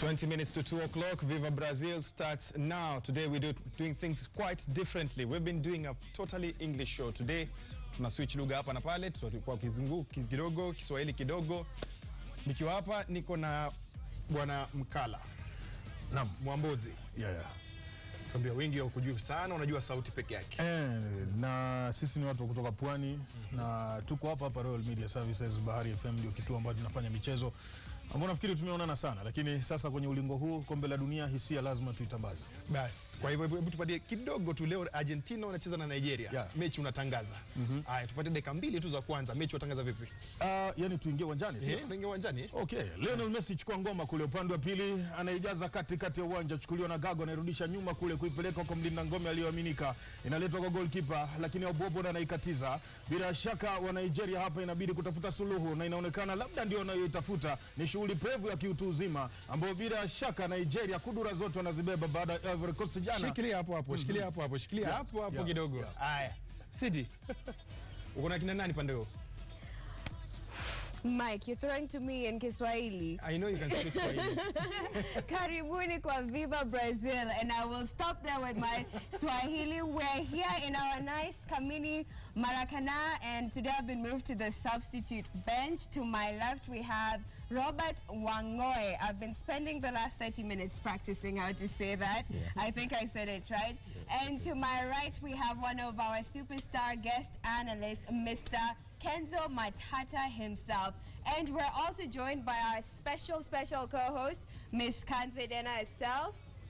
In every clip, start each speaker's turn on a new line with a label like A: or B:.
A: 20 minutes to 2 o'clock. Viva Brazil starts now. Today we're do, doing things quite differently. We've been doing a totally English show. Today tuna switch lugha hapa na pale, tutakuwa kizungu kidogo, Kiswahili kidogo. Nikiwa hapa niko na bwana Mkala
B: Naam.
A: Mwambozi.
B: Yeah, yeah.
A: Kwambia wengi hawakujui sana, unajua sauti peke yake.
B: Eh, na sisi ni watu wa kutoka Pwani na tuko hapa hapa Royal Media Services Bahari FM ndio kituo ambacho tunafanya michezo ambao nafikiri tumeonana sana, lakini sasa kwenye ulingo huu kombe la dunia hisia lazima tuitambaze.
A: Bas, kwa hivyo hebu tupatie kidogo tu. Leo Argentina wanacheza na Nigeria.
B: Yeah.
A: Mechi unatangaza. Haya, tupatie dakika mbili tu za kwanza. Mechi unatangaza vipi?
B: Uh, yani tuingie uwanjani sio?
A: Eh, unaingia uwanjani? eh?
B: Okay, Lionel Messi chukua ngoma kule upande wa pili, anaijaza kati kati ya uwanja, chukuliwa na Gago, anairudisha nyuma kule kuipeleka kwa mlinda ngome aliyoaminika, inaletwa kwa goalkeeper, lakini Obobo anaikatiza. Bila shaka wa Nigeria hapa inabidi kutafuta suluhu, na inaonekana labda ndio wanayoitafuta ni shughuli pevu ya kiutu uzima, ambayo bila shaka Nigeria kudura zote wanazibeba baada ya Ivory Coast jana.
A: Shikilia hapo hapo, shikilia hapo hapo, shikilia hapo hapo
B: yeah,
A: kidogo.
B: yeah.
A: Haya. Sidi. Uko na kina nani pande huo?
C: Mike, you're throwing to me in Kiswahili.
A: I know you can speak Swahili.
C: Karibuni kwa Viva Brazil, and I will stop there with my Swahili. We're here in our nice Kamini Maracana, and today I've been moved to the substitute bench. To my left, we have Robert Wangoe. I've been spending the last 30 minutes practicing how to say that. I think I said it right. And to my right, we have one of our superstar guest analysts, Mr. Kenzo Matata himself. And we're also joined by our special, special co-host, Miss Kanzedena herself.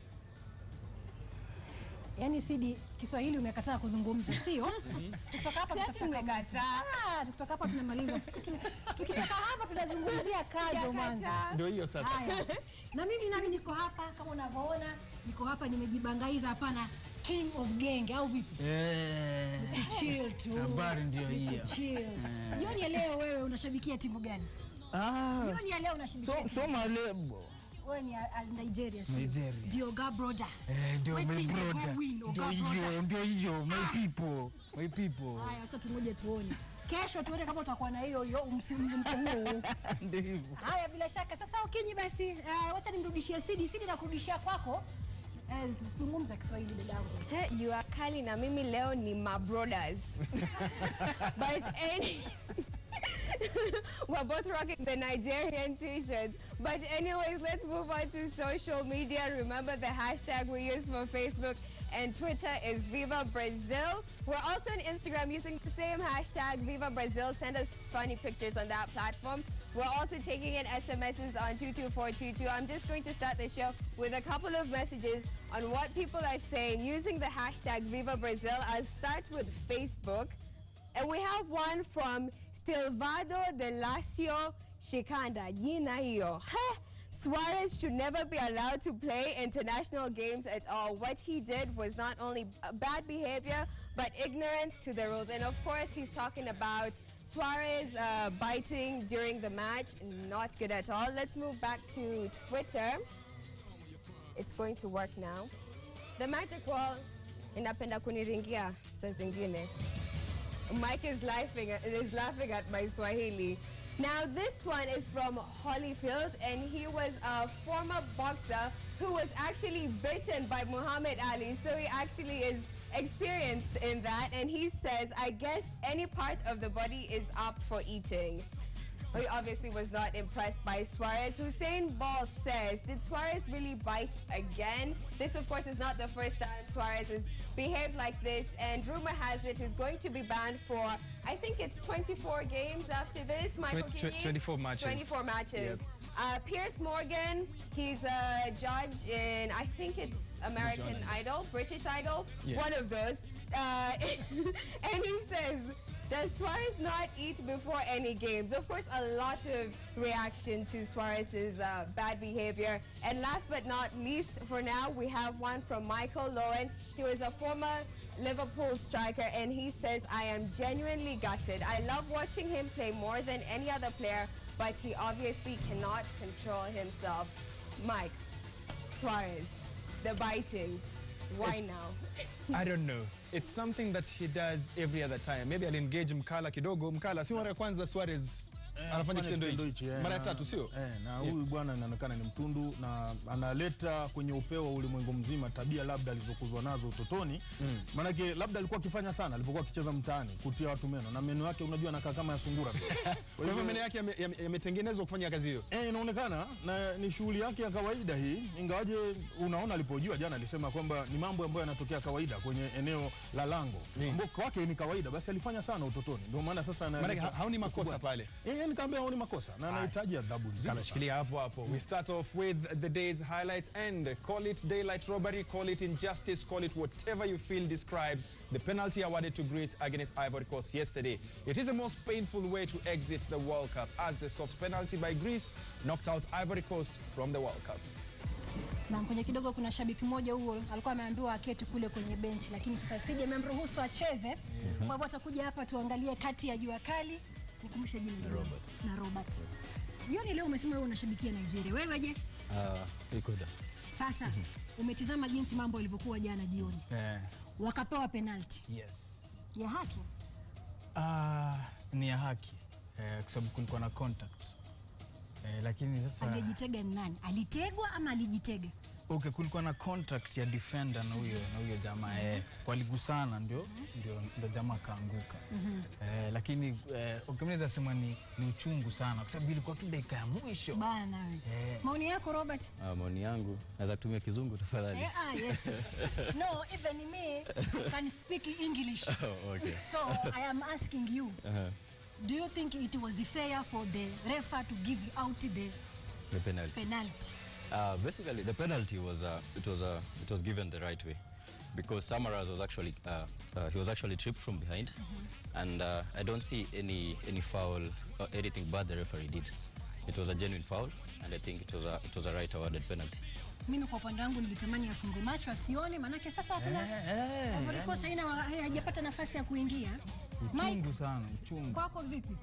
D: Yaani Sidi, Kiswahili umekataa kuzungumza, sio? Tukitoka hapa
C: Sasa
D: tutafika
C: tumekataa.
D: Ah, tukitoka hapa tunamaliza. Siku tu- Tukitoka hapa tunazungumzia kajo mwanzo.
C: Hajakataa.
A: Ndio hiyo sasa.
D: Haya. Na mimi nami niko hapa kama unavyoona, niko hapa nimejibangaiza hapana King of Gang au vipi?
E: Eh,
D: Chill tu.
E: habari ndio hiyo.
D: Chill. Jioni ya leo wewe unashabikia timu gani?
E: Ah,
D: Jioni ya leo unashabikia
E: so,
D: timu
E: so malebo
D: wewe ni Al- Al- Nigeria sio?
E: Nigeria.
D: Ndio Gabroda.
E: Eh, ndio my
D: Waiting the
E: brother,
D: go win,
E: ndio
D: Oga
E: hiyo,
D: brother.
E: ndio hiyo, my people, my people.
D: Haya, acha tungoje tuone. Kesho tuone kama utakuwa na hiyo hiyo msimko huo.
E: Ndio hivyo.
D: Haya, bila shaka. Sasa Okinyi, basi uh, wacha nimrudishie Sidi. Sidi nakurudishia kwako. Eh, zungumza Kiswahili dadangu.
C: Hey, you are kali na mimi leo ni my brothers. but any We're both rocking the Nigerian t-shirts. But anyways, let's move on to social media. Remember the hashtag we use for Facebook and Twitter is Viva Brazil. We're also on Instagram using the same hashtag Viva Brazil. Send us funny pictures on that platform. We're also taking in SMSs on 22422. I'm just going to start the show with a couple of messages on what people are saying using the hashtag Viva Brazil. I'll start with Facebook. And we have one from Stilvado de Lacio Shikanda. Jina hiyo. Heh, Suarez should never be allowed to play international games at all. What he did was not only uh, bad behavior, but ignorance to the rules. And of course, he's talking about Suarez uh, biting during the match. Not good at all. Let's move back to Twitter. It's going to work now. The magic wall inapenda kuniringia saa zingine. Mike is laughing is laughing at my Swahili. Now this one is from Holyfield and he was a former boxer who was actually bitten by Muhammad Ali. So he actually is experienced in that and he says, I guess any part of the body is up for eating. He obviously was not impressed by Suarez. Hussein Ball says, did Suarez really bite again? This, of course, is not the first time Suarez has behaved like this, and rumor has it he's going to be banned for, I think it's 24 games after this, Michael
A: Twen-
C: Kingi?
A: tw- 24 matches.
C: 24 matches.
A: Yep.
C: Uh, Pierce Morgan, he's a judge in, I think it's American
A: Journalist.
C: Idol, British Idol,
A: Yeah.
C: one of those. Uh, and he says, does Suarez not eat before any games? Of course, a lot of reaction to Suarez's uh, bad behavior. And last but not least, for now, we have one from Michael Lowen. He was a former Liverpool striker, and he says, I am genuinely gutted. I love watching him play more than any other player, but he obviously cannot control himself. Mike, Suarez, the biting. Why
A: It's-
C: now?
A: I don't know. It's something that he does every other time. Maybe I'll engage Mkala kidogo. Mkala, si mara ya kwanza Suarez anafanya kitendo
B: kitendo
A: hichi
B: hichi, eh,
A: mara ya
B: na-
A: tatu, sio?
B: Eh, na huyu bwana inaonekana ni mtundu na analeta kwenye upeo wa ulimwengu mzima tabia labda alizokuzwa nazo utotoni. Maanake labda alikuwa akifanya sana alipokuwa akicheza mtaani, kutia watu meno na meno yake unajua anakaa kama ya sungura vile.
A: Kwa hivyo meno yake yame- yame- yametengenezwa kufanya kazi hiyo.
B: Eh, inaonekana na ni shughuli yake ya kawaida hii, ingawaje unaona alipojua jana alisema kwamba ni mambo ambayo yanatokea kawaida kwenye eneo la lango
A: Ni.
B: ambao kwake ni kawaida, basi alifanya sana utotoni, ndio maana sasa ana
A: Maana ha- haoni makosa pale.
B: eh, nikaambia haoni makosa na anahitaji adhabu nzima.
A: Kana shikilia hapo hapo. We start off with the day's highlights and call it daylight robbery, call it injustice, call it whatever you feel describes the penalty awarded to Greece against Ivory Coast yesterday. It is the most painful way to exit the World Cup as the soft penalty by Greece knocked out Ivory Coast from the World Cup.
D: na kwenye kidogo kuna shabiki mmoja huo alikuwa ameambiwa aketi kule kwenye benchi, lakini sasa sije amemruhusu acheze. Kwa hivyo atakuja hapa tuangalie kati ya jua kali. Nikumbushe jina la Robert. na Robert. Jioni leo umesema wewe unashabikia Nigeria, wewe je?
E: Uh, ikoda.
D: Sasa umetizama jinsi mambo yalivyokuwa jana jioni,
E: Eh,
D: wakapewa penalti
E: yes.
D: ya haki.
E: Ah, ni ya haki eh, kwa sababu kulikuwa na contact eh, lakini sasa
D: Aliyejitega ni nani? Alitegwa ama alijitega?
E: okay, kulikuwa na contact ya defender na huyo na huyo jamaa eh, waligusana ndio ndio ndio jamaa akaanguka eh, lakini eh, ukimweza sema ni, ni uchungu sana kwa sababu ilikuwa tu dakika ya mwisho
D: Bana wewe.
E: Eh.
D: Maoni yako Robert?
F: Ah, maoni yangu naweza kutumia kizungu tafadhali.
D: Eh, ah, yes. no, even me I can speak English.
F: Oh, okay.
D: So I am asking you,
F: Uh-huh.
D: do you think it was fair for the referee to give out the
F: The penalty.
D: penalty?
F: Uh, basically, the penalty was uh, it was uh, it was given the right way because Samaras was actually uh, uh, he was actually tripped from behind, and uh, I don't see any any foul or anything bad the referee did. It was a genuine foul, and I think it was a it was a right awarded penalty.
D: Mimi kwa upande wangu nilitamani afungue macho asione, manake sasa hakuna Ivory Coast haina hajapata nafasi ya kuingia. Mike,
E: uchungu sana uchungu
D: kwako vipi?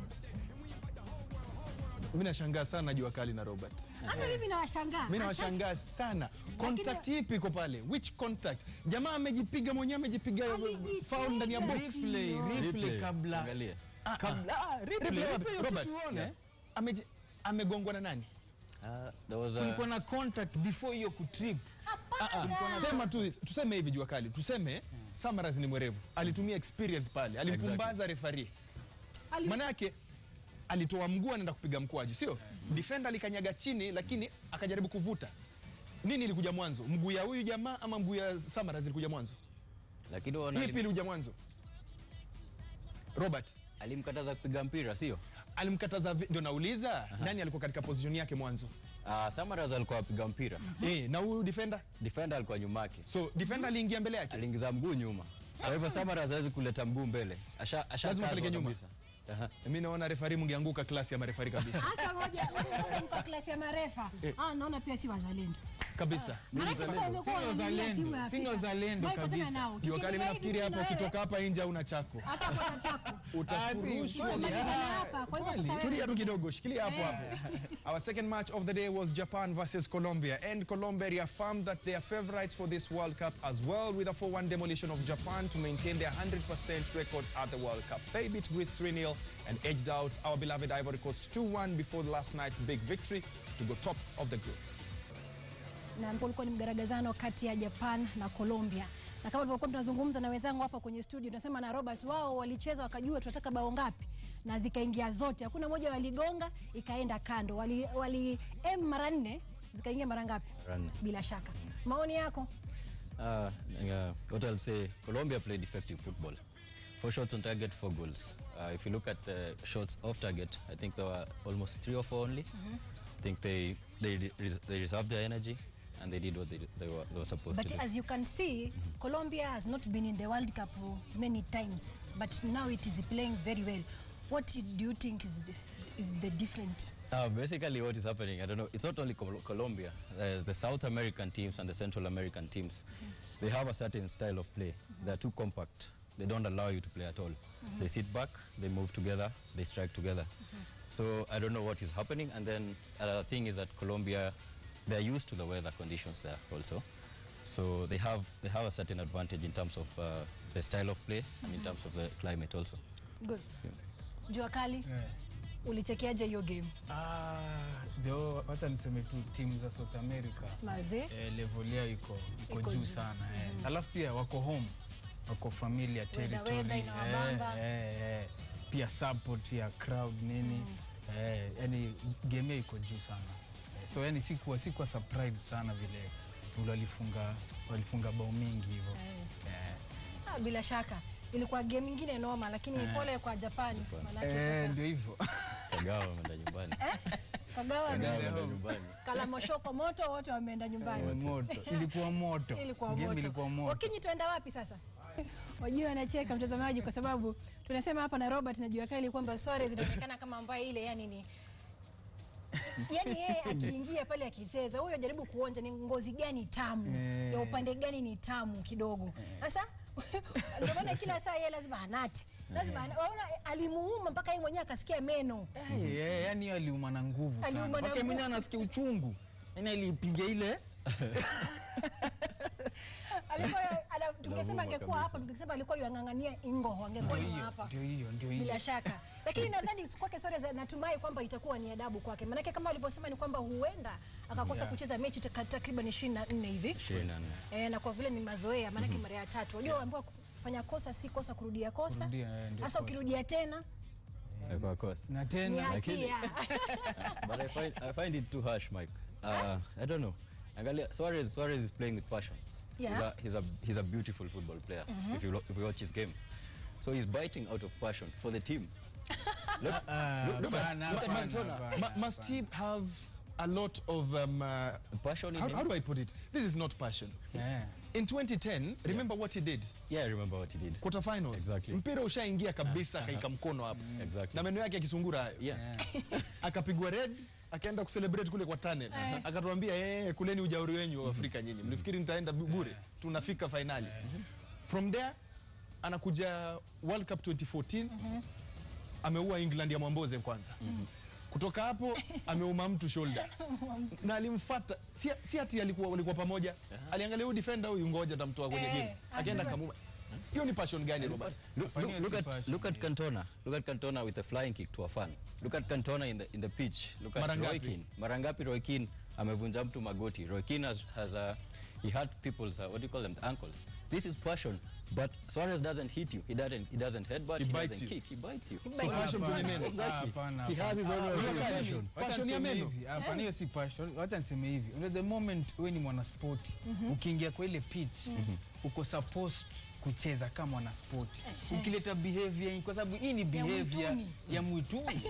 A: Mimi nashangaa sana jua kali na Robert.
D: Hata mimi nawashangaa.
A: Mimi nawashangaa sana. Contact ipi iko pale? Which contact? Jamaa amejipiga mwenyewe amejipiga
D: Alijipiga.
A: foul ndani ya box.
E: replay replay
F: Replay,
E: kabla
F: angalia.
E: kabla ah, replay
A: Replay wapi?
E: replay
A: Robert.
E: tuone.
A: Ameji- Amegongwa na nani?
F: Uh, there was a
E: kulikuwa na contact before hiyo kutrip
D: Hapana.
A: Sema tu tuseme hivi jua kali. Tuseme Samaras ni mwerevu. Alitumia experience pale. Alimpumbaza referee.
D: Ali-
A: Maana yake alitoa mguu anaenda kupiga mkwaju, sio? Defender alikanyaga chini lakini akajaribu kuvuta. Nini ilikuja mwanzo? Mguu ya huyu jamaa ama mguu ya Samaras ilikuja mwanzo?
F: lakini wana
A: Ipi ilikuja mwanzo? Robert
F: alimkataza kupiga mpira sio?
A: alimkataza vi- ndio nauliza nani alikuwa katika position yake mwanzo?
F: Uh, Samaras alikuwa apiga mpira,
A: Eh, na huyu defender?
F: defender alikuwa nyuma yake,
A: So defender aliingia mbele yake.
F: aliingiza mguu nyuma. Kwa hivyo Samaras hawezi kuleta mguu mbele, asha asha
A: Lazima
F: kazwa
A: apeleke nyuma.
F: kabisa. Aha.
A: Mimi naona refari mngeanguka klasi ya marefari kabisa.
D: hata moja mko klasi ya marefa. Ah, naona pia si wazalendo.
A: kabisa.
D: Maanake sasa wamekuwa
E: Sio
D: wanaangalia timu ya
E: wazalendo, sio
D: Afrika.
E: wazalendo
D: Mike,
E: kabisa.
D: tena nao.
A: Jua kali
D: Tukiingia
A: nafikiri
D: hivi
A: hapo
D: na wewe,
A: ukitoka hapa nje una chako.
D: hata kwa chako.
A: Utafurushwa.
D: Wewe malizana hapa. Kwa hivyo sasa wewe-
A: Tulia tu kidogo, shikilia hapo hapo. Our second match of the day was Japan versus Colombia, and Colombia reaffirmed that they are favorites for this World Cup as well, with a 4-1 demolition of Japan to maintain their 100% record at the World Cup. They beat Greece 3-0 and edged out our beloved Ivory Coast 2-1 before last night's big victory to go top of the group.
D: na ambao ulikuwa ni mgaragazano kati ya Japan na Colombia. Na kama tulivyokuwa tunazungumza na wenzangu hapa kwenye studio, tunasema na Robert, wao walicheza wakajua tunataka bao ngapi na zikaingia zote, hakuna moja waligonga ikaenda kando. Wali, wali em mara nne zikaingia mara ngapi?
F: Mara nne.
D: Bila shaka. Maoni yako?
F: Uh, uh, what I'll say, Colombia played effective football. Four shots on target, four goals. Uh, if you look at the shots off target, I think there were almost three or four only. I think they they res- they reserved their energy and they did what they, they, were, they were supposed
D: But
F: to do.
D: as you can see, Colombia has not been in the World Cup many times, but now it is playing very well. What do you think is the, is the different?
F: Uh, basically, what is happening, I don't know, it's not only Col- Colombia, uh, the South American teams and the Central American teams, they have a certain style of play. They're too compact. They don't allow you to play at all. They sit back, they move together, they strike together. So I don't know what is happening. And then another thing is that Colombia, they're used to the weather conditions there also. So they have, they have a certain advantage in terms of uh, the style of play and in terms of the climate also.
D: Good. Jua kali. ulichekeaje hiyo game
E: Ah, ndio wacha niseme tu timu za South America
D: maze
E: eh, level yao iko iko
D: Iko
E: juu
D: juu.
E: sana eh. Alafu pia wako home, wako familiar territory
D: weather inawabamba.
E: eh, eh, pia support ya crowd nini eh, yani game yao iko juu sana eh, so yani sikuwa sikuwa surprised sana vile vile walifunga walifunga bao mingi hivyo eh.
D: ah, bila shaka ilikuwa game ingine noma lakini pole kwa Japani manake
E: Eh,
D: sasa
E: ndio hivyo
F: Kagawa ameenda nyumbani.
D: Kagawa
F: Kagawa
D: ame-
F: ameenda nyumbani.
D: kalamoshoko moto wote wameenda nyumbani
E: moto ilikuwa moto
D: ilikuwa
E: game
D: moto.
E: ilikuwa moto
D: Wakinyi tuenda wapi sasa? Wajua anacheka mtazamaji kwa sababu tunasema hapa na Robert na jua kali kwamba Suarez inaonekana kama ambaye ile yani ni yani yeye akiingia pale akicheza huyo jaribu kuonja ni ngozi gani tamu
E: Eh.
D: ya upande gani ni tamu kidogo. Sasa ndio maana kila saa yeye lazima anate. Lazima ana- waona alimuuma mpaka yeye mwenyewe akasikia meno.
E: Eh, eh, yani hiyo aliuma na nguvu sana
D: Aliuma na
E: mpaka yeye mwenyewe
D: nguvu.
E: anasikia uchungu yani alipiga ile
D: Alikuwa ala- tungesema
F: Anamuuma
D: angekuwa
F: kabisa.
D: hapa tungesema alikuwa yang'ang'ania ingo angekuwa
E: ndio
D: ni
E: hiyo
D: hapa.
E: ndio hiyo ndio hiyo
D: bila shaka lakini nadhani kwake Suarez natumai kwamba itakuwa ni adabu kwake maanake kama walivyosema ni kwamba huenda akakosa
E: Yeah.
D: kucheza mechi taka- takriban ishirini na nne hivi
F: Ishirini na nne.
D: e, na kwa vile ni mazoea maanake mara ya tatu wajua waambiwa kufanya kosa si kosa kurudia kosa
E: Kurudia, eh, ndio
D: hasa
E: kosa.
D: ukirudia tena
F: Alikuwa kosa.
E: na
D: ni
E: tena
D: hatia
F: But I find I find it too harsh, Mike. Uh, I don't know. Angalia, Suarez Suarez is playing with passion.
D: Yeah.
F: He's a he's a he's a beautiful football player. If you lo- if you watch his game, so he's biting out of passion for the team. Look,
E: Ah,
F: look, look at
E: hapana,
F: look at
E: hapana,
F: Barcelona.
E: hapana.
A: Ma- must he have a lot of um, uh,
F: Passion in
A: how,
F: him.
A: how do I put it? This is not passion.
E: Eh,
A: In 2010, remember what he did?
F: Yeah, I remember what he did.
A: Quarterfinals.
F: Exactly.
A: Mpira ushaingia kabisa kaika mkono hapo.
F: Exactly.
A: Na meno yake akisungura hayo.
F: Yeah.
A: Akapigwa red, akaenda kucelebrate kule kwa tunnel. Akatuambia eh, kuleni ujauri wenyu wa Afrika nyinyi. Mlifikiri nitaenda bu- bure. Tunafika finali. From there anakuja World Cup 2014. Ameua England ya Mwamboze kwanza. Kutoka hapo ameuma mtu shoulder na alimfuata, si, si ati alikuwa walikuwa pamoja, aliangalia huyu defender huyu, ngoja tamtoa kwenye
D: Eh,
A: game, akaenda
D: ajua.
A: kamuma. Hiyo ni passion gani Robert?
F: Look,
E: Hapana,
F: look, look
E: si
F: at
E: passion,
F: look at Cantona. Look at Cantona with a flying kick to a fan. Look at Cantona in the in the pitch. Look at
A: Mara
F: Roy
A: ngapi?
F: Keane. Mara ngapi Roy Keane amevunja mtu magoti. Roy Keane has, has a he hurt people's uh, what do you call them the ankles. This is passion. But Suarez doesn't hit you. He doesn't he doesn't headbutt.
A: He
F: He,
A: bites
F: doesn't
A: you.
F: kick. He bites you.
A: So passion kwenye meno.
F: Exactly.
E: Hapana,
F: He has his own way of
A: Unajua
F: doing
A: gani?
F: passion.
E: Wacha
A: Passion ya
E: niseme
A: meno.
E: hivi, Hapana, hiyo si passion. Wacha niseme hivi. Unajua the moment wewe ni mwanaspoti, ukiingia kwa ile pitch, uko supposed kucheza kama mwanaspoti. Ukileta behavior kwa sababu hii ni behavior
D: mwituni.
E: ya mwituni.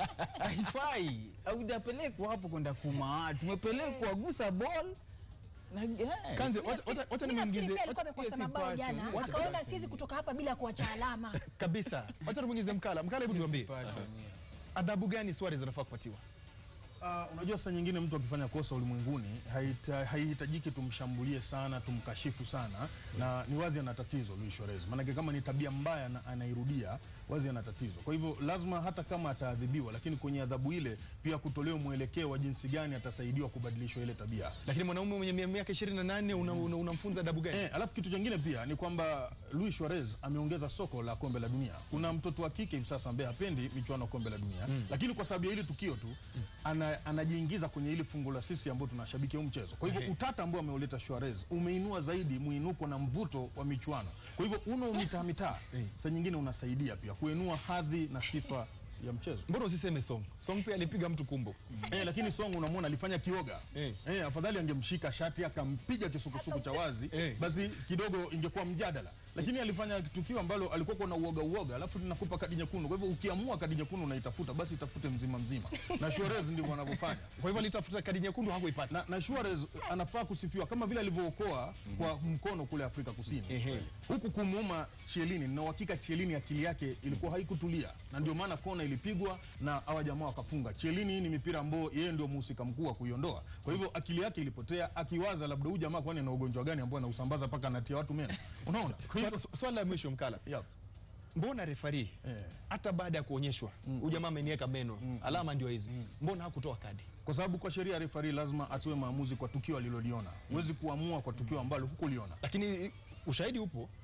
E: Haifai. Haujapelekwa hapo kwenda kuma. Tumepelekwa gusa ball na eh.
A: Kanze, wacha- wacha- wacha
D: Mimi nafikiri
A: nimwingize
D: pia alikuwa
A: wacha-
D: amekosa
E: hiyo si
D: mabao
E: passion,
D: jana
E: hiyo
A: si
D: akaona siwezi kutoka hapa bila kuacha alama
A: kabisa. Wacha tumwingize Mkala. Mkala, hebu tuambie
E: passion, yeah.
A: adhabu gani Suarez anafaa kupatiwa?
B: Ah, unajua saa nyingine mtu akifanya kosa ulimwenguni haita- haihitajiki tumshambulie sana tumkashifu sana na ni wazi ana tatizo Luis Suarez maanake kama ni tabia mbaya na anairudia wazi ana tatizo kwa hivyo lazima hata kama ataadhibiwa lakini kwenye adhabu ile pia kutolewa mwelekeo wa jinsi gani atasaidiwa kubadilishwa ile tabia
A: Lakini mwanaume mwenye mia- miaka 28 una- una- unamfunza adabu gani?
B: Eh, alafu kitu kingine pia ni kwamba Luis Suarez ameongeza soko la kombe la dunia. Kuna mtoto wa kike hivi sasa ambaye hapendi michuano ya kombe la dunia lakini kwa sababu ya hili tukio tu ana, anajiingiza kwenye hili fungu la sisi ambao tunashabikia huu mchezo. Kwa hivyo utata ambao ameuleta Suarez umeinua zaidi mwinuko na mvuto wa michuano. Kwa hivyo uno mitaa mitaa saa nyingine unasaidia pia kuinua hadhi na sifa ya mchezo.
A: Mbona usiseme Song? Song pia alipiga mtu kumbo.
B: Eh, lakini Song unamwona alifanya kioga.
A: Eh.
B: Eh. afadhali angemshika shati akampiga kisukusuku cha wazi
A: Eh.
B: basi kidogo ingekuwa mjadala. Lakini alifanya tukio ambalo alikuwa na uoga uoga, alafu tunakupa kadi nyekundu. Kwa hivyo ukiamua kadi nyekundu unaitafuta, basi itafute mzima mzima. Na Suarez ndivyo wanavyofanya.
A: Kwa hivyo alitafuta kadi nyekundu hakuipata.
B: Na, na Suarez anafaa kusifiwa kama vile alivyookoa kwa mkono kule Afrika Kusini.
A: Ehe.
B: Huku kumuuma Chiellini, na uhakika Chiellini akili yake ilikuwa haikutulia, na ndio maana kona ilipigwa na hawa jamaa wakafunga. Chiellini ni mipira ambao yeye ndio mhusika mkuu wa kuiondoa. Kwa hivyo akili yake ilipotea, akiwaza labda huyu jamaa kwani ana ugonjwa gani ambao anausambaza mpaka anatia watu meno. Unaona? Kwa hivyo-
A: Swala- Swala la mwisho Mkala.
B: Yep.
A: Mbona refari
B: Eh.
A: hata baada ya kuonyeshwa huyu jamaa ameniweka meno, alama ndio hizi, mbona hakutoa kadi?
B: Kwa sababu kwa sheria refari lazima atoe maamuzi kwa tukio aliloliona. Huwezi kuamua kwa tukio ambalo hukuliona.
A: Lakini ushahidi upo,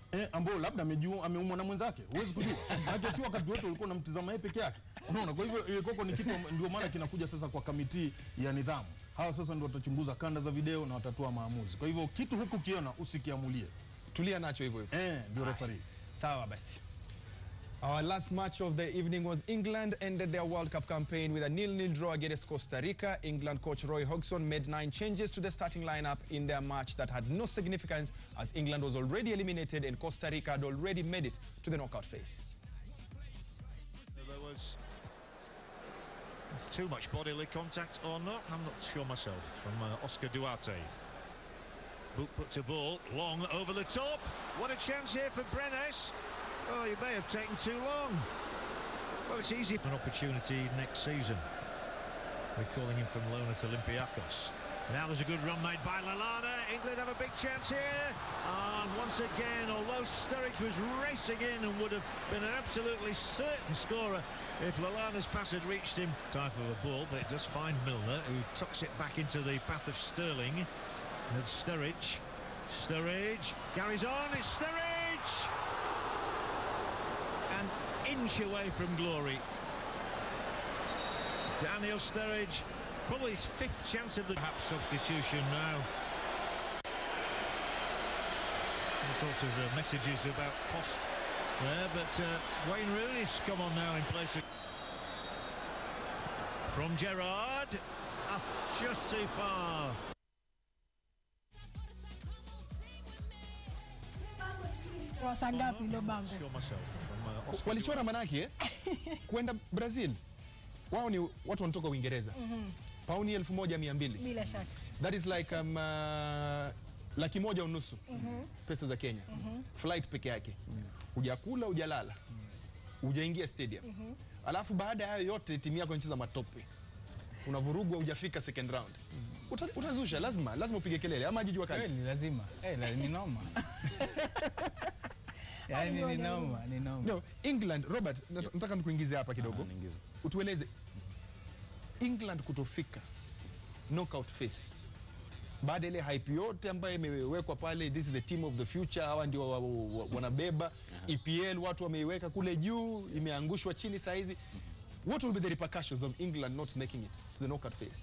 B: eh, ambao labda amejua ameumwa na mwenzake, huwezi kujua. Maana si wakati wote ulikuwa unamtizama yeye peke yake, unaona. Kwa hivyo ile koko ni kitu amb- ndio maana kinakuja sasa kwa kamiti ya nidhamu. Hawa sasa ndio watachunguza kanda za video na watatoa maamuzi. Kwa hivyo kitu huku kiona usikiamulie,
A: Tulia nacho hivyo hivyo.
B: eh, ndio referee.
A: Sawa basi. Our last match of the evening was England ended their World Cup campaign with a nil-nil draw against Costa Rica. England coach Roy Hodgson made nine changes to the starting lineup in their match that had no significance as England was already eliminated and Costa Rica had already made it to the knockout phase.
G: There was too much bodily contact or not, I'm not sure myself, from uh, Oscar Duarte. Boot put to ball, long over the top. What a chance here for Brenes. Oh, he may have taken too long. Well, it's easy for an opportunity next season. We're calling him from loan at Olympiacos. Now there's a good run made by Lalana. England have a big chance here. And once again, although Sturridge was racing in and would have been an absolutely certain scorer if Lalana's pass had reached him. Type of a ball, but it does find Milner, who tucks it back into the path of Sterling. And Sturridge. Sturridge carries on. It's Sturridge! An inch away from glory. Daniel Sturridge, probably his fifth chance of the perhaps substitution now. All sorts of uh, messages about cost there, but uh, Wayne Rooney's come on now in place of... From Gerard, ah, just too far.
D: Saa ngapi hilo bango?
G: Sure myself from uh, Oscar
A: Walichora manake eh? kwenda Brazil. Wao ni watu wanatoka Uingereza. Pauni 1200.
D: Bila shaka.
A: That is like um, uh, laki moja unusu pesa za Kenya. Flight peke yake. Hujakula, hujalala. Hujaingia stadium. Alafu baada ya hayo yote timu yako inacheza matope. Unavurugwa hujafika second round. Uta, utazusha lazima, lazima upige kelele ama jijua kali.
E: Kweli lazima. Eh, la- ni noma. Yaani ni noma, ni noma.
A: No, England, Robert, nat- nataka nikuingize hapa kidogo.
F: Niingize.
A: Utueleze England kutofika knockout phase baada ya ile hype yote ambayo imewekwa pale, this is the team of the future, hawa ndio wa- wa- wa- wanabeba EPL, watu wameiweka kule juu, imeangushwa chini saa hizi. What will be the repercussions of England not making it to the knockout phase?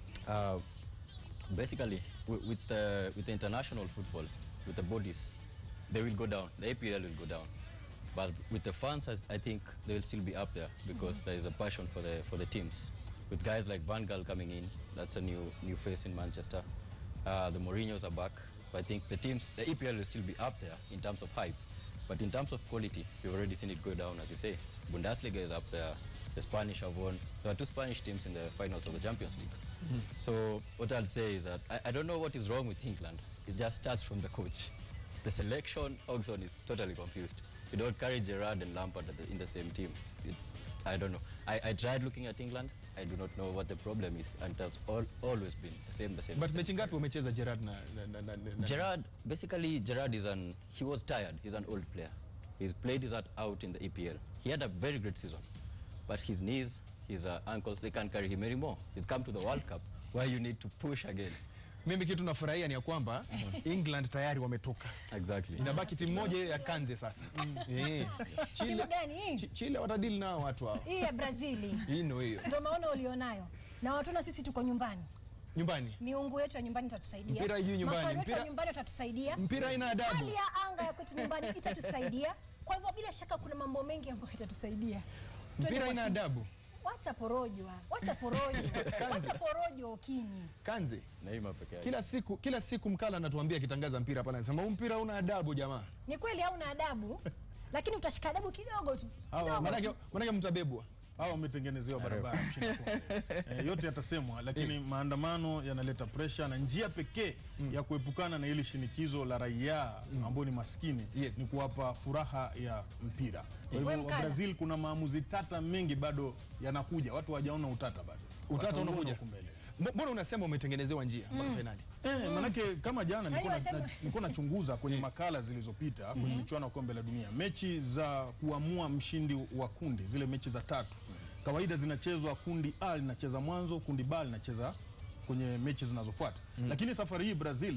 F: Uh, basically, wi- with, uh, with the international football, with the bodies, they will go down. The APL will go down. But with the fans, I, I think they will still be up there because there is a passion for the for the teams. With guys like Van Gaal coming in, that's a new new face in Manchester. Uh, the Mourinho's are back. But I think the teams, the EPL will still be up there in terms of hype. But in terms of quality, we've already seen it go down, as you say. Bundesliga is up there. The Spanish have won. There are two Spanish teams in the finals of the Champions League. So what I'll say is that I, I don't know what is wrong with England. It just starts from the coach. The selection, Oxon is totally confused. You don't carry Gerard and Lampard at the, in the same team. It's I don't know. I, I tried looking at England. I do not know what the problem is, and that's all, always been the same, the same.
A: But
F: the same.
A: mechi ngapi umecheza Gerard na, na, na, na, na
F: Gerard, basically, Gerard is an, he was tired. He's an old player. He's played his heart out in the EPL. He had a very great season. But his knees, his uh, ankles, they can't carry him anymore. He's come to the World Cup where you need to push again.
A: Mimi kitu nafurahia ni ya kwamba England tayari wametoka.
F: Exactly.
A: Inabaki timu moja ya Kanze sasa. Eh. Chile,
D: Timu gani hii?
A: Chi- Chile watadili nao watu hao.
D: Hii ya Brazili.
A: Hii ndio hiyo.
D: Ndio maono ulionayo. Na watuna sisi tuko nyumbani.
A: Nyumbani.
D: Miungu yetu ya nyumbani itatusaidia.
A: Mpira haijui nyumbani.
D: Mafano yetu ya
A: Mpira-
D: nyumbani watatusaidia.
A: Mpira haina adabu.
D: Hali ya anga ya kwetu nyumbani itatusaidia. Kwa hivyo bila shaka kuna mambo mengi ambayo itatusaidia. Twende
A: Mpira
D: kwa
A: haina
D: si-
A: adabu.
D: Wacha porojo. Wacha porojo. Wacha porojo Okinyi.
A: Kanze.
F: Neymar peke yake.
A: Kila siku kila siku mkala anatuambia akitangaza mpira hapa anasema huu mpira una adabu jamaa.
D: Ni kweli hauna adabu, lakini utashika adabu kidogo tu.
B: Hawa
D: Kidogo
A: Manake
D: tu.
A: manake mtabebwa.
B: Hawa wametengenezewa barabara mshindi kumi. eh, yote yatasemwa, lakini maandamano yanaleta presha na njia pekee ya kuepukana na ile shinikizo la raia ambao ni maskini
A: Yeah.
B: ni kuwapa furaha ya mpira. Kwa
D: We
B: hivyo
D: mkala.
B: Brazil kuna maamuzi tata mengi bado yanakuja, watu hawajaona utata bado.
A: Utata
B: Watauona
A: unakuja.
B: huko mbele.
A: Mbo- Mbona unasema umetengenezewa njia mpaka finali?
B: Eh, manake kama jana nilikuwa na-
D: wasema-
B: na- nilikuwa nachunguza kwenye makala zilizopita kwenye michuano ya kombe la dunia, mechi za kuamua mshindi wa kundi, zile mechi za tatu kawaida zinachezwa, kundi A linacheza mwanzo, kundi B linacheza kwenye mechi zinazofuata. Lakini safari hii Brazil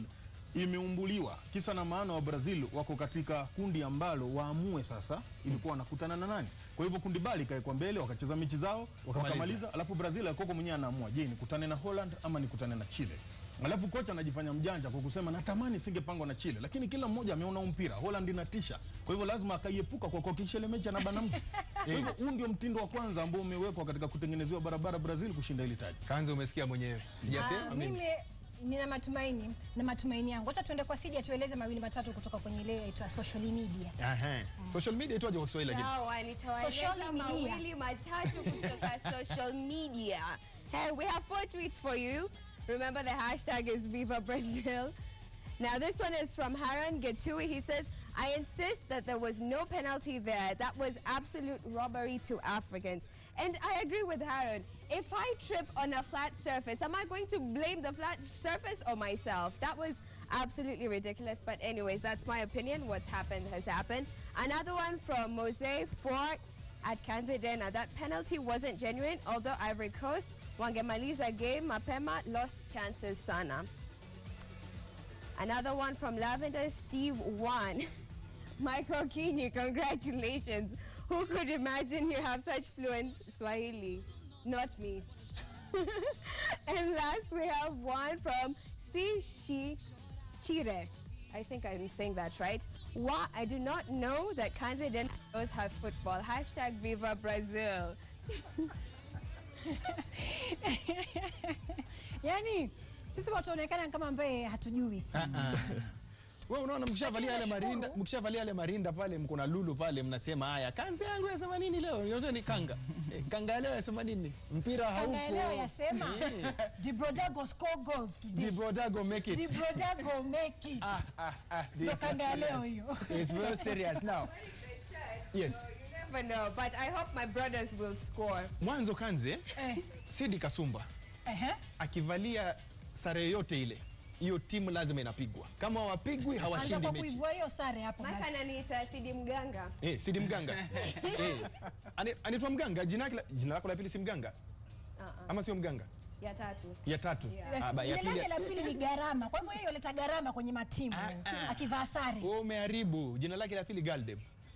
B: imeumbuliwa. Kisa na maana wa Brazil wako katika kundi ambalo waamue sasa ilikuwa wanakutana na nani. Kwa hivyo kundi bali ikawekwa mbele, wakacheza mechi zao wakamaliza, alafu Brazil alikuwa mwenyewe anaamua, je, nikutane na Holland ama nikutane na Chile. Alafu kocha anajifanya mjanja kwa kusema natamani singepangwa na Chile, lakini kila mmoja ameona huu mpira Holland inatisha, kwa hivyo lazima akaiepuka kwa kuhakikisha ile mechi anabana mtu. Kwa hivyo huu ndio mtindo wa kwanza ambao umewekwa katika kutengenezewa barabara Brazil kushinda ile taji.
A: Kanza, umesikia mwenyewe, sijasema
D: Ah,
A: mimi.
D: mimi nina matumaini na matumaini yangu. Acha tuende kwa Sidi atueleze mawili matatu kutoka kwenye ile inaitwa social media.
A: Aha. Social media itwaje kwa Kiswahili lakini?
C: Sawa, nitawaeleza
D: Social media.
C: mawili matatu kutoka social media. Hey, we have four tweets for you. Remember the hashtag is Viva Brazil. Now this one is from Haran Getui. He says, I insist that there was no penalty there. That was absolute robbery to Africans. And I agree with Haran. If I trip on a flat surface, am I going to blame the flat surface or myself? That was absolutely ridiculous. But anyways, that's my opinion. What's happened has happened. Another one from Mose Fort at Kanzedena. That penalty wasn't genuine, although Ivory Coast, wangemaliza game mapema, lost chances sana. Another one from Lavender Steve One. Michael Kini, congratulations. Who could imagine you have such fluent Swahili? Not me. and last we have one from Sishi Chire. I think I'm saying that right. Why I do not know that Kanzeden knows have football. Hashtag Viva Brazil.
D: Yaani sisi watu tunaonekana kama ambaye hatujui.
A: Wewe unaona mkishavalia yale
D: Lakini
A: marinda,
D: nashukuru.
A: mkishavalia yale marinda pale mko na lulu pale mnasema haya, kanza yangu yasema nini leo? Yote ni kanga. Eh, kanga ya leo yasema nini? Mpira haupo.
D: Kanga leo yasema
A: Eh,
D: Di Brodago score goals today.
A: Di Brodago make
D: Di
A: it.
D: Brodago make it.
A: Ah, ah, ah,
D: Ndo
A: this is
D: kanga ya leo
A: serious.
D: hiyo.
A: It's very serious now. Yes.
C: You never know, but I hope my brothers will score.
A: Mwanzo kanze
D: Eh,
A: Sidi Kasumba
D: ehe.
A: akivalia sare yoyote ile, hiyo timu lazima inapigwa. Kama hawapigwi
D: Anza
A: hawashindi
D: kwa
A: mechi.
D: kuivua hiyo sare hapo
C: Mike
D: basi.
C: ananiita Sidi Mganga.
A: Eh, Sidi Mganga. eh. Ani- Anaitwa Mganga, jina lake la- jina lako la pili si Mganga?
C: Uh-uh.
A: Ama sio Mganga?
C: Ya tatu.
A: Ya tatu.
C: Yeah.
A: Ah, ba- ya
D: Jina
A: pili.
D: lake la pili ni gharama. Kwa hivyo yeye huleta gharama kwenye matimu akivaa sare.
A: Wewe umeharibu. Jina lake la pili Galdev.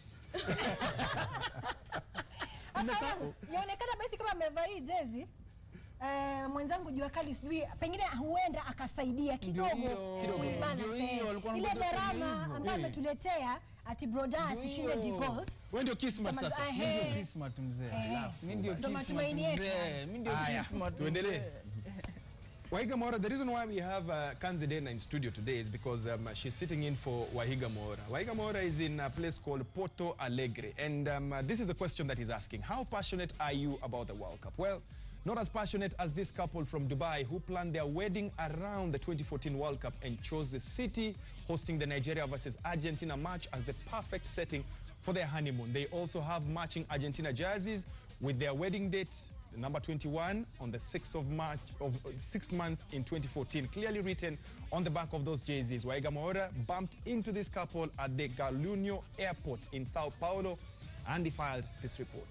D: Sasa yaonekana basi kama amevaa hii jezi eh, mwenzangu jua kali sijui pengine huenda akasaidia kidogo
E: hiyo,
A: kidogo.
D: kuibana
E: ndio
D: sehemu.
E: hiyo, walikuwa
D: ile
E: wanangoja kusema
D: gharama
E: hivyo.
D: ambayo
A: Eh.
D: ametuletea ati broda asishinde di goals
A: Wewe ndio Kismat
D: Tama-
A: sasa.
D: eh,
E: Mi ndio
D: eh.
E: Kismat mzee.
D: Eh.
E: Mi ndio
D: Ndo
E: Kismat
D: matumaini yetu.
E: mzee. Mi ndio
A: Haya,
E: Kismat
A: tuendelee.
E: mzee.
A: Wahiga Mora, the reason why we have uh, Kanzi Dena in studio today is because um, she's sitting in for Wahiga Mora. Wahiga Mora is in a place called Porto Alegre. And um, uh, this is the question that he's asking. How passionate are you about the World Cup? Well, not as passionate as this couple from Dubai who planned their wedding around the 2014 World Cup and chose the city hosting the Nigeria versus Argentina match as the perfect setting for their honeymoon. They also have matching Argentina jerseys with their wedding date the number 21 on the 6th of March of uh, 6th month in 2014 clearly written on the back of those jerseys Waiga Moura bumped into this couple at the Galunio airport in Sao Paulo and he filed this report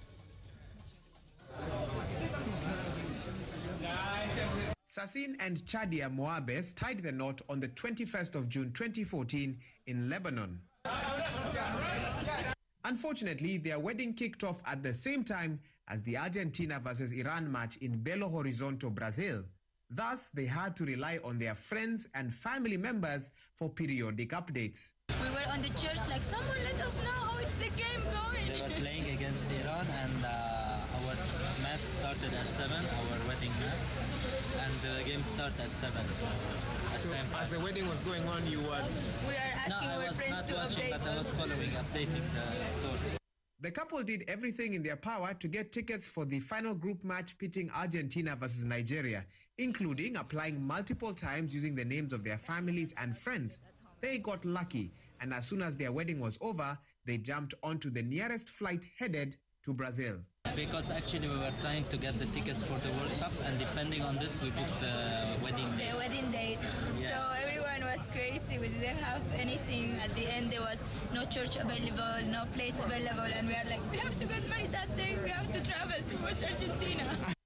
H: Sassin and Chadia Moabes tied the knot on the 21st of June 2014 in Lebanon. Unfortunately, their wedding kicked off at the same time as the Argentina versus Iran match in Belo Horizonte, Brazil. Thus, they had to rely on their friends and family members for periodic updates.
I: We were on the church like, someone let us know how it's the game
J: They
I: going.
J: were playing against Iran, and uh, our mass started at seven, our wedding mass, and the game started at seven. So at the same time.
H: the wedding was going on, you were.
I: We are
J: no,
I: asking
J: I
I: our
J: was
I: friends
J: not
I: to
J: watching,
I: update
J: but I was
I: us.
J: following, updating the score.
H: The couple did everything in their power to get tickets for the final group match pitting Argentina versus Nigeria, including applying multiple times using the names of their families and friends. They got lucky, and as soon as their wedding was over, they jumped onto the nearest flight headed to Brazil.
J: Because actually we were trying to get the tickets for the World Cup, and depending on this, we booked the wedding day.
I: The wedding date.
J: Yeah.
I: So everyone was crazy. We didn't have anything. At the end, there was no church available, no place available, and we are like, we have to get married that day. We have to travel to watch Argentina.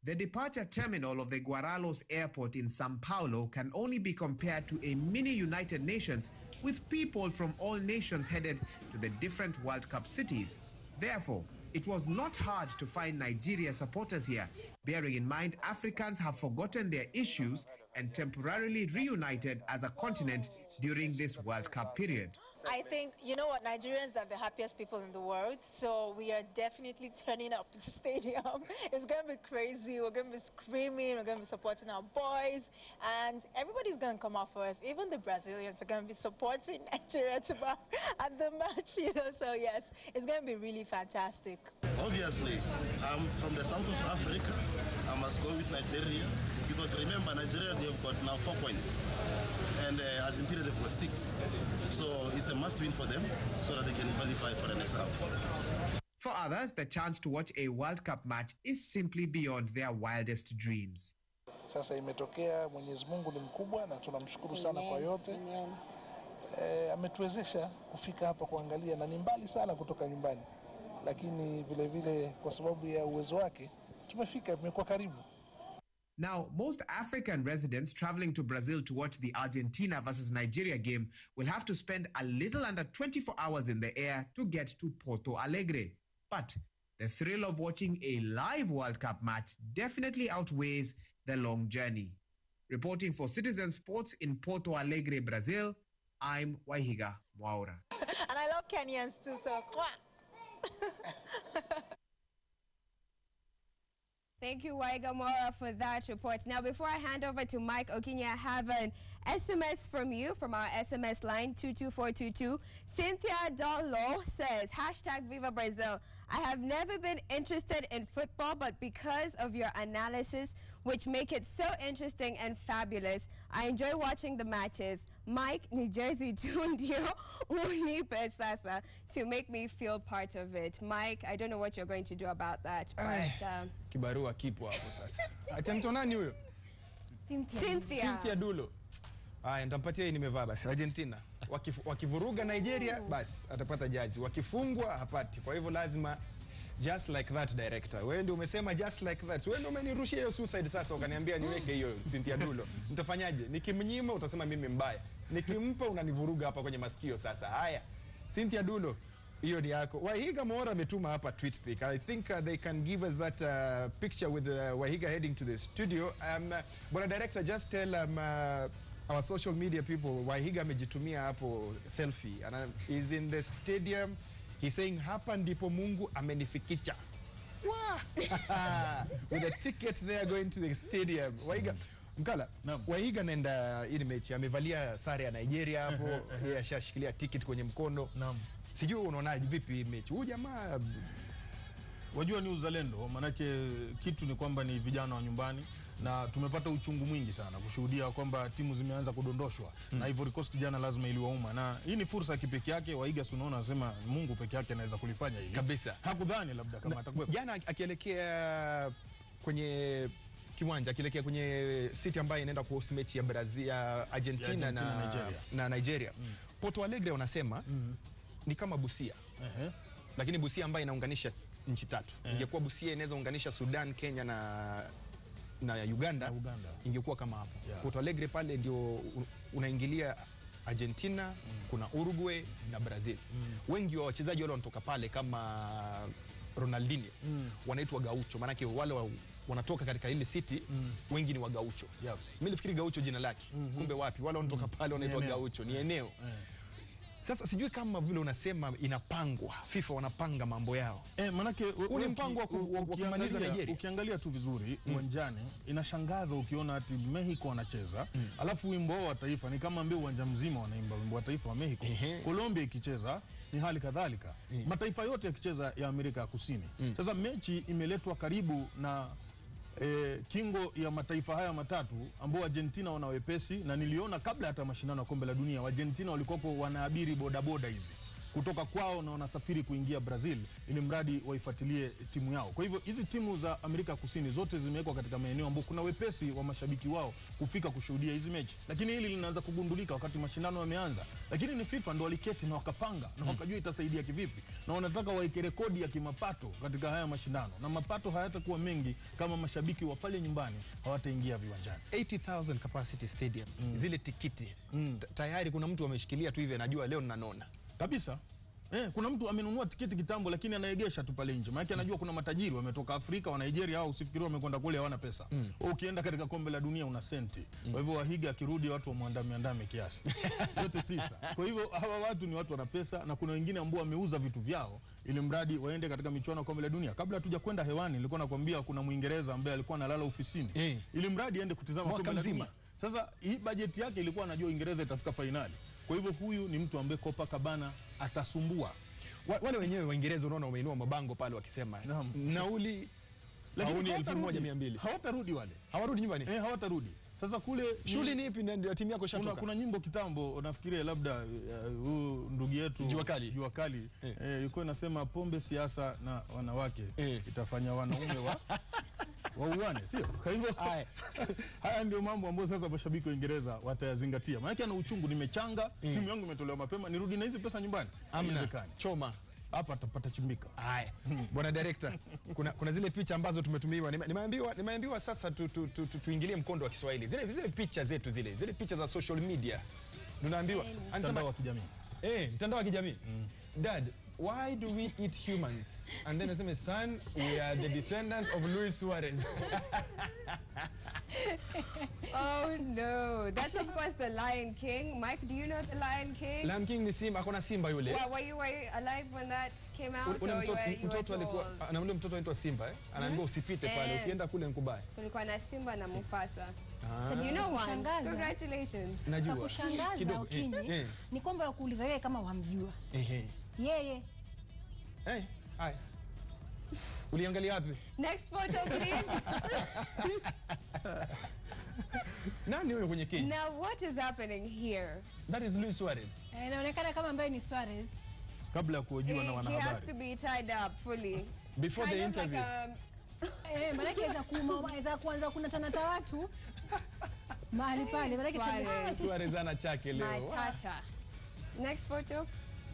H: The departure terminal of the Guaralhos airport in Sao Paulo can only be compared to a mini United Nations with people from all nations headed to the different World Cup cities. Therefore, it was not hard to find Nigeria supporters here, bearing in mind Africans have forgotten their issues and temporarily reunited as a continent during this World Cup period.
K: I think, you know what, Nigerians are the happiest people in the world, so we are definitely turning up the stadium. It's going to be crazy. We're going to be screaming, we're going to be supporting our boys, and everybody's going to come out for us. Even the Brazilians are going to be supporting Nigeria tomorrow at the match, you know, so yes, it's going to be really fantastic.
L: Obviously, I'm from the south of Africa. I must go with Nigeria because remember, Nigeria, they've got now four points and uh, Argentina, they've got six. So it's a must win for them so that they can qualify for the next round.
H: For others, the chance to watch a World Cup match is simply beyond their wildest dreams.
M: Sasa imetokea, Mwenyezi Mungu ni mkubwa na tunamshukuru sana kwa yote. E, ametuwezesha kufika hapa kuangalia na ni mbali sana kutoka nyumbani, lakini vile vile kwa sababu ya uwezo wake tumefika, tumekuwa karibu.
H: Now, most African residents traveling to Brazil to watch the Argentina versus Nigeria game will have to spend a little under 24 hours in the air to get to Porto Alegre. But the thrill of watching a live World Cup match definitely outweighs the long journey. Reporting for Citizen Sports in Porto Alegre, Brazil, I'm Waihiga Mwaura.
K: And I love Kenyans too, so mwah.
C: Thank you, Waigamora, for that report. Now, before I hand over to Mike Okinya, I have an SMS from you from our SMS line 22422. Cynthia Dolo says, hashtag Viva Brazil. I have never been interested in football, but because of your analysis, which make it so interesting and fabulous, I enjoy watching the matches. Mike, New Jersey, Tundio, Unipe Sasa, to make me feel part of it. Mike, I don't know what you're going to do about that, but um,
A: Kibarua kipo hapo sasa. Atento nani huyo?
C: Cynthia.
A: Cynthia Dulo. Haya, nitampatia hii nimevaa basi. Argentina Wakif, wakivuruga Nigeria basi atapata jazi, wakifungwa hapati. Kwa hivyo lazima just like that director. Wewe ndio umesema just like that. Wewe ndio umenirushia hiyo suicide sasa, ukaniambia niweke hiyo Cynthia Dulo. Nitafanyaje? Nikimnyima utasema mimi mbaya, nikimpa unanivuruga hapa kwenye masikio. Sasa haya, Cynthia Dulo hiyo ni yako. Wahiga Mora ametuma hapa tweet pic. I think uh, they can give us that uh, picture with uh, Wahiga heading to the studio. Um, uh, bwana director, just tell um, uh, our social media people Wahiga amejitumia hapo selfie. Ana, is in the stadium. He's saying hapa ndipo Mungu amenifikisha. Wah! with a ticket there going to the stadium. Wahiga Mkala, Wahiga naenda hii ni mechi amevalia sare ya Nigeria hapo, yeye ashashikilia ticket kwenye mkono.
B: Naam.
A: Sijui unaonaje vipi hii mechi? Huyu jamaa
B: Wajua ni uzalendo, maanake kitu ni kwamba ni vijana wa nyumbani na tumepata uchungu mwingi sana kushuhudia kwamba timu zimeanza kudondoshwa
A: Mm.
B: na Ivory Coast jana lazima iliwauma, na hii ni fursa ya kipekee yake. Waiga si unaona, anasema Mungu peke yake anaweza kulifanya hili
A: Kabisa.
B: Hakudhani labda kama
A: Na-
B: atakuwepo.
A: jana akielekea kwenye kiwanja akielekea kwenye city ambayo inaenda kuhost mechi ya Brazil ya Argentina,
B: Ya Argentina,
A: na
B: Nigeria.
A: na Nigeria. Porto Alegre wanasema ni kama Busia.
B: Ehe.
A: Lakini Busia ambayo inaunganisha nchi tatu.
B: Eh.
A: Ingekuwa Busia inaweza unganisha Sudan, Kenya na na Uganda,
B: Uganda.
A: ingekuwa kama hapo.
B: Yeah.
A: Porto Alegre pale ndio u- unaingilia Argentina, kuna Uruguay na Brazil. Wengi wa wachezaji wale wanatoka pale kama Ronaldinho wanaitwa gaucho, maanake wale wa, wanatoka katika ile city wengi ni wa gaucho.
B: Yep.
A: Mimi nilifikiri gaucho jina lake, kumbe wapi, wale wanatoka pale wanaitwa
B: eneo.
A: gaucho, ni eneo. Sasa sijui kama vile unasema inapangwa, FIFA wanapanga mambo yao.
B: Eh, manake u-
A: Huu ni
B: uki-
A: mpango wa ku-
B: u-
A: wa- wa kumaliza
B: ukiangalia-
A: Nigeria.
B: Ukiangalia tu vizuri uwanjani inashangaza ukiona ati Mexico wanacheza alafu wimbo wao wa taifa ni kama ambao uwanja mzima wanaimba wimbo wa taifa wa Mexico. Colombia ikicheza ni hali kadhalika. Mataifa yote yakicheza ya Amerika ya Kusini. Sasa mechi imeletwa karibu na E, kingo ya mataifa haya matatu ambao Argentina wana wepesi na niliona kabla hata mashindano ya kombe la dunia Argentina walikuwa wanaabiri bodaboda hizi kutoka kwao na wanasafiri kuingia Brazil ili mradi waifuatilie timu yao. Kwa hivyo hizi timu za Amerika Kusini zote zimewekwa katika maeneo ambayo kuna wepesi wa mashabiki wao kufika kushuhudia hizi mechi, lakini hili linaanza kugundulika wakati mashindano yameanza. Lakini ni FIFA ndo waliketi na wakapanga na wakajua itasaidia kivipi, na wanataka waeke rekodi ya kimapato katika haya mashindano, na mapato hayatakuwa mengi kama mashabiki wa pale nyumbani hawataingia viwanjani.
A: 80,000 capacity stadium zile tikiti Ta- tayari kuna mtu ameshikilia tu hivi anajua leo ninanona
B: kabisa Eh, kuna mtu amenunua tiketi kitambo lakini anaegesha tu pale nje. Maana anajua kuna matajiri wametoka Afrika wa Nigeria au usifikiri wamekwenda kule hawana pesa. Mm. Ukienda katika kombe la dunia una senti. Kwa hivyo Wahiga akirudi watu wamwandame andame kiasi. Yote tisa. Kwa hivyo hawa watu ni watu wana pesa na kuna wengine ambao wameuza vitu vyao ili mradi waende katika michuano ya kombe la dunia. Kabla hatuja kwenda hewani nilikuwa nakwambia kuna Mwingereza ambaye alikuwa analala ofisini
A: Eh.
B: ili mradi aende kutizama
A: Mwaka
B: kombe la
A: mzima.
B: dunia. Sasa hii bajeti yake ilikuwa anajua Uingereza itafika fainali. Kwa hivyo huyu ni mtu ambaye Copacabana atasumbua.
A: Wa- wale wenyewe Waingereza unaona wameinua mabango pale wakisema
B: Naam.
A: nauli
B: Lakini
A: pauni elfu
B: hawatarudi.
A: moja mia mbili
B: hawatarudi wale
A: hawarudi nyumbani
B: eh, hawatarudi sasa kule ni-
A: shughuli ni ipi ndio timu yako
B: kuna,
A: ishatoka
B: kuna nyimbo kitambo nafikiria labda eh, huyu ndugu yetu
A: Jua Kali.
B: jua kali
A: Eh.
B: eh, ilikuwa inasema pombe siasa na wanawake
A: Eh.
B: itafanya wanaume wa wauane sio kwa hivyo
A: Aya.
B: haya ndio mambo ambayo sasa mashabiki wa Uingereza watayazingatia maanake ana uchungu nimechanga timu yangu imetolewa mapema nirudi na hizi pesa nyumbani
A: amna
B: Haiwezekani.
A: choma
B: hapa atapata chimbika
A: Haya, bwana director, kuna, kuna zile picha ambazo tumetumiwa. Nime- Nimeambiwa, nimeambiwa sasa tu, tu, tu, tu, tuingilie mkondo wa Kiswahili, zile, zile picha zetu zile zile picha za social media tunaambiwa
B: mtandao wa kijamii
A: eh, mtandao wa kijamii dad why do we eat humans and then nasema son we are the descendants of Luis Suarez
C: Oh no, that's of course the Lion King. Mike, do you know the Lion King?
A: Lion King ni simba, akona simba yule
C: Well, were you, were you alive when that came out?
A: ule
C: or you
A: mtoto,
C: were, you were
A: mtoto alikuwa
C: told?
A: ana ule mtoto anaitwa Simba eh? Anaambiwa usipite pale,
C: Eh.
A: ukienda kule nkubaya.
C: Kulikuwa na Simba na Mufasa.
A: Ah.
C: So do you know one?
D: Kushangaza.
C: Congratulations.
D: Cha
A: Najua
D: kushangaza
A: Kidogo,
D: Okinyi
A: eh, eh,
D: ni kwamba wakuuliza wewe kama wamjua
A: ehe.
D: yeye.
A: Eh, haya. Uliangalia wapi?
C: Next photo, please.
A: Nani huyo kwenye cage?
C: now, what is happening here?
A: That is Luis Suarez.
D: Eh, Inaonekana kama ambaye ni Suarez.
B: kabla ya
C: He,
B: kuhojiwa na
C: he has
B: wanahabari
C: to be tied up fully.
A: Before the
C: Kind of like
A: interview.
C: a,
D: Eh, maanake aweza kuuma, aweza kuanza kunatanata watu mahali pale, maanake
C: Suarez.
A: Suarez ana chake leo.
C: Matata. Next photo.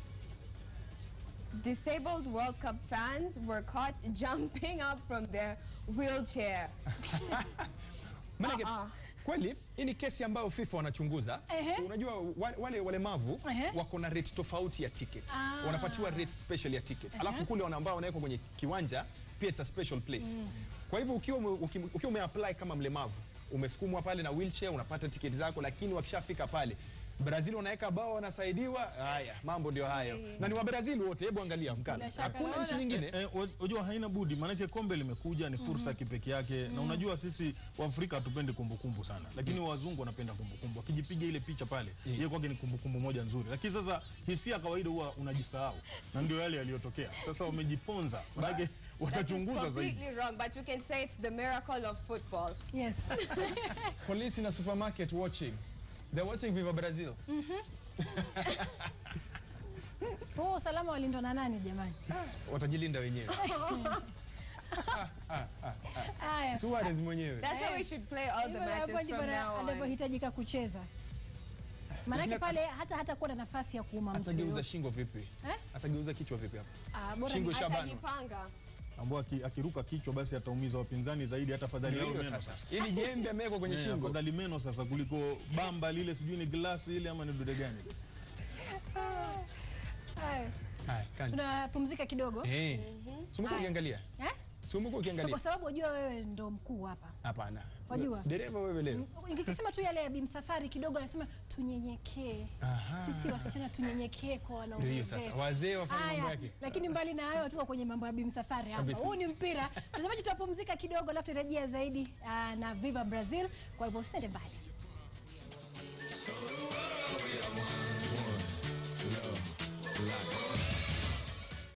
C: Disabled World Cup fans were caught jumping up from their wheelchair.
A: Maanake
C: Ah, ah.
A: kweli hii ni kesi ambayo FIFA wanachunguza.
D: Ehe.
A: Unajua wa- wale walemavu
D: Ehe.
A: wako na rate tofauti ya ticket.
D: Ah.
A: Wanapatiwa rate special ya ticket. Alafu kule wana ambao wanawekwa kwenye kiwanja pia it's a special place. Kwa hivyo ukiwa ume- uki- ukiwa umeapply kama mlemavu umesukumwa pale na wheelchair unapata tiketi zako, lakini wakishafika pale Brazil wanaweka bao wanasaidiwa. Haya, mambo ndio hayo, na ni wa Brazil wote. Hebu angalia mkala,
D: Bila shaka
A: hakuna
D: naona.
A: nchi nyingine.
B: Eh, wa- unajua haina budi, maanake kombe limekuja, ni fursa ya kipekee yake na unajua sisi Waafrika hatupendi kumbukumbu sana, lakini wazungu wanapenda kumbukumbu. Akijipiga ile picha pale, yeye kwake ni kumbukumbu moja nzuri, lakini sasa hisia kawaida huwa unajisahau, na ndio yale yaliyotokea. Sasa wamejiponza, maanake
A: Bas.
C: That is
B: watachunguza zaidi.
C: completely wrong, but we can say it's the miracle of football.
D: Yes.
A: Polisi na supermarket watching. They're watching Viva Brazil.
D: Huo usalama walindwa na nani jamani?
A: Watajilinda wenyewe.
D: Haya.
A: Suarez mwenyewe.
C: That's how we should play all the
D: Hivyo hapo
C: matches
D: ndipo
C: from
D: na-
C: now on.
D: anavyohitajika kucheza. Maanake
A: Lakini
D: pale hata hata kuwa na nafasi ya kuuma mtu.
A: Atageuza
D: yoyote.
A: shingo vipi?
D: Eh?
A: Atageuza kichwa vipi hapo?
D: Ah, bora
A: Shingo
D: ni-
A: shabanwa.
C: Atajipanga.
B: ambao aki- akiruka kichwa basi ataumiza wapinzani zaidi, hata afadhali
A: Ndio
B: yao
A: hiyo
B: meno
A: sasa.
B: sasa.
A: Ili jembe amewekwa kwenye
B: Eh,
A: shingo.
B: afadhali meno sasa kuliko bamba lile, sijui ni glasi ile ama ni dude gani.
D: Haya.
A: Haya, kanzi.
D: Tunapumzika kidogo.
A: Eh. Sumuko
D: Haya.
A: ukiangalia.
D: Eh?
A: Sumuko
D: So,
A: ukiangalia.
D: kwa sababu wajua wewe ndo mkuu hapa.
A: Hapana.
D: Wajua?
A: Dereva wewe leo.
D: Nikisema tu yale ya bimsafari kidogo anasema tunyenyekee.
A: Aha.
D: Sisi wasichana tunyenyekee kwa wanaume.
A: Ndio hiyo sasa.
D: zetu.
A: Wazee wafanye mambo
D: Haya,
A: yake.
D: Lakini mbali na hayo tuko kwenye mambo ya bimsafari hapa.
A: Kabisa.
D: Huu ni mpira. Mtazamaji, tutapumzika kidogo alafu tutarejea zaidi ah, na Viva Brazil. Kwa hivyo usiende mbali.